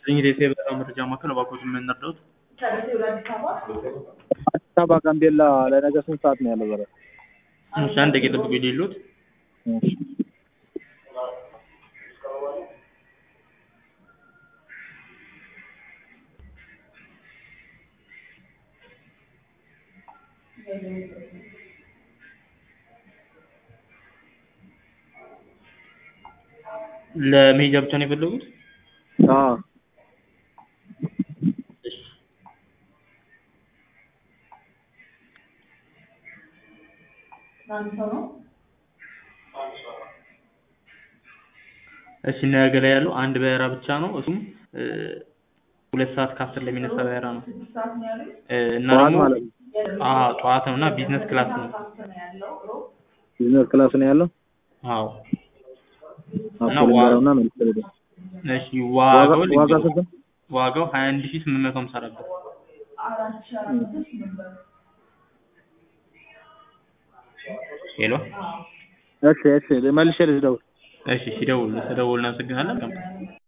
እንግዲህ የበረራ መረጃ ማዕከል እባክዎት ምን እንርዳዎት? አዲስ አበባ ጋምቤላ ለነገ ስንት ሰዓት ነው ያለው በረራ? እሺ አንድ ደቂቃ ይጠብቁኝ ልሂድልዎት። እሺ ለመሄጃ ብቻ ነው የፈለጉት? አዎ እሺ እሺ ነገ ላይ ያለው አንድ በረራ ብቻ ነው እሱም እ ሁለት ሰዓት ከአስር ላይ የሚነሳ በረራ ነው እ እና ጠዋት ደግሞ ማለት ነው። አዎ ጠዋት ነው እና ቢዝነስ ክላስ ነው። ቢዝነስ ክላስ ነው ያለው? አዎ ኦኬ እና ዋ- ልንገረውና መልስ ልደው። እሺ ዋጋው ዋጋ ዋጋ ስንት ነው? ዋጋው ሀያ አንድ ሺህ ስምንት መቶ ሃምሳ አራት ብር ሄሎ እሺ እሺ መልሼ ልደውል። እሺ ሲደውሉ ስለደወሉ እናመሰግናለን።